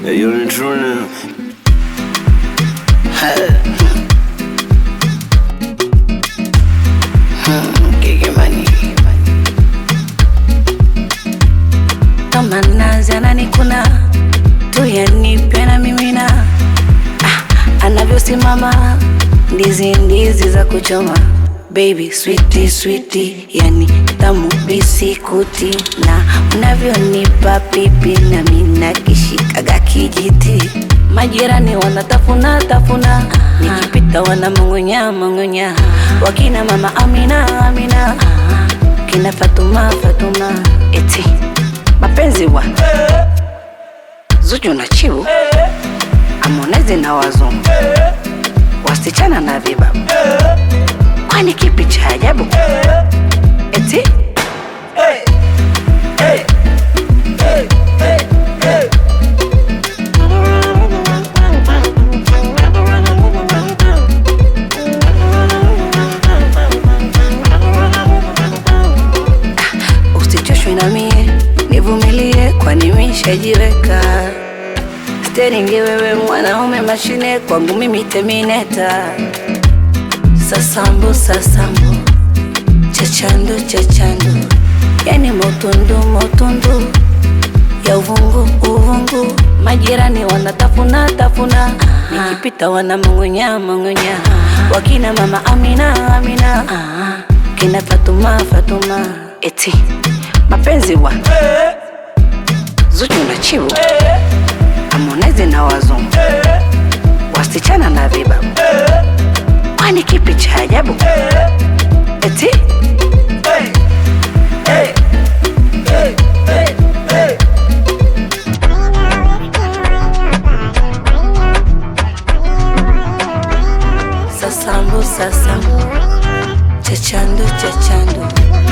Hey, you're in true now. kama nazi ananikuna tu yanipe na mimina ah, anavyosimama ndizi ndizi za kuchoma baby switi switi yani tamu bisikuti na unavyonipa pipi na mina kishikaga kijiti majirani wanatafuna tafuna nikipita wanamong'onya mong'onya wakina mama Amina Amina kina Fatuma Fatuma eti mapenzi wa Zuchu na Chiu Harmonize na wazungu wasichana na vibabu kwani kipi cha ajabu eti usichoshwe na mie nivumilie kwani mishajiweka steringi wewe mwanaume mashine kwangu mimi temineta sasambu sasambu chachandu chachandu yani motundu motundu ya uvungu uvungu majirani wanatafuna tafuna nikipita wanamong'onya mong'onya wakina mama Amina Amina kina Fatuma Fatuma eti mapenzi wa Zuchu na Chiu Harmonize na wazungu wasichana na vibabu kwani kipi cha ajabu eti sasambu sasambu chachandu chachandu